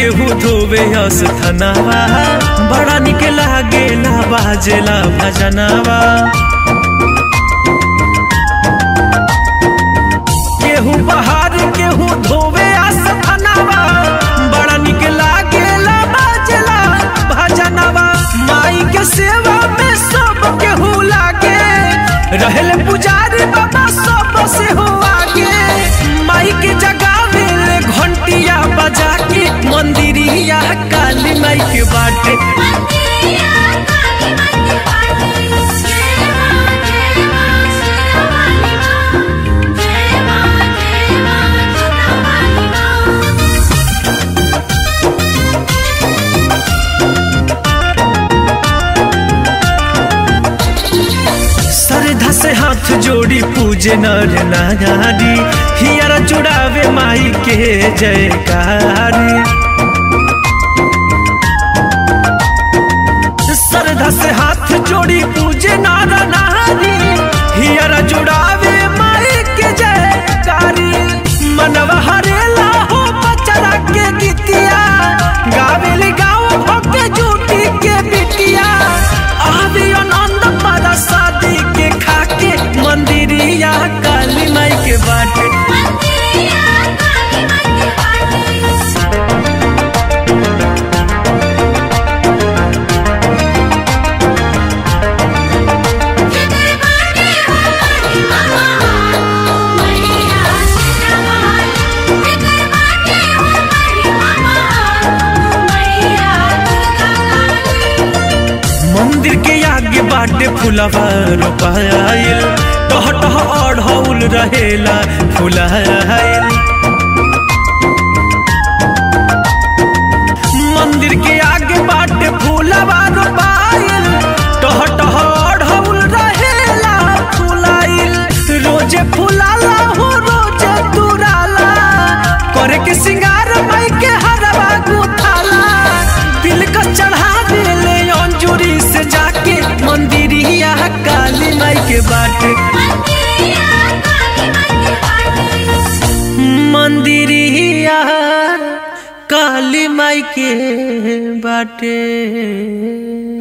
केहू धोवे अस्थनवा बड़ा निक लागेला बाजेला भजनवा केहू बहार केहू धोवे अस्थनवा बड़ा निक लागेला बाजेला भजनवा माई के सेवा में सब केहू लागे रहल पुजारी बाबा सब से हो आगे माई के जगावे ले घंटिया बजा के मंदिरिया काली माई के बाटे मंदिरिया काली माई के बाटे जय मां जय मां शेरा वाली मां जय मां जय मां जोता वाली मां श्रद्धा से हाथ जोड़ी पूजे नर नारी हियर जुड़ावे माई के जयकारी श्रद्धा से हाथ जोड़ी पूजे नर नारी हियर जुड़ावे माई के जयकारी मनवा हरेला हो बचरा के गीतिया गावेल गाँव भके जूटी के बिटिया आवे आनंद पारा शादी के खाके मंदिरिया काली माई के बाटे मंदिरिया काली माई के बाटे जिगर बाटे हमारी मामा मैया शेरा वाली जिगर बाटे हमारी मामा मैया दुर्गा काली मंदिर के आगे बाटे फुलवा रोपाइल टह टह अढ़ौल रहेला फुलाइल मंदिर के आगे बाटे फुलवा रोपाइल टह टह अढ़ौल रहेला फुलाइल रोजे फुलाला हो रोजे तुराला करे के सिंगार माई के हरवा गुथाला दिल का चढ़ा देले अंजुरी से जाके मंदिरिया काली माई के बाटे मंदिरिया काली माई के बाटे मंदिरिया काली माई के बाटे